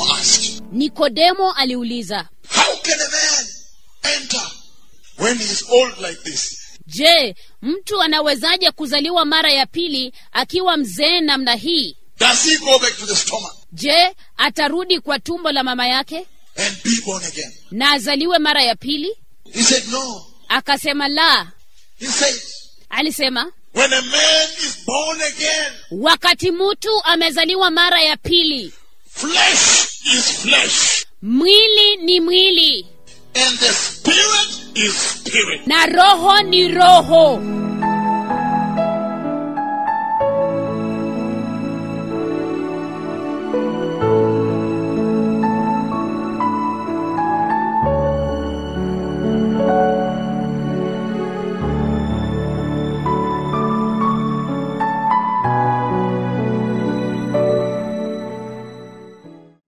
asked, nikodemo aliuliza How can a man enter when he is old like this? je mtu anawezaje kuzaliwa mara ya pili akiwa mzee namna hii Does he go back to the stomach je atarudi kwa tumbo la mama yake and be born again? na azaliwe mara ya pili He said, No. akasema la He said, alisema When a man is born again, wakati mtu amezaliwa mara ya pili flesh is flesh, mwili ni mwili and the spirit is spirit. na roho ni roho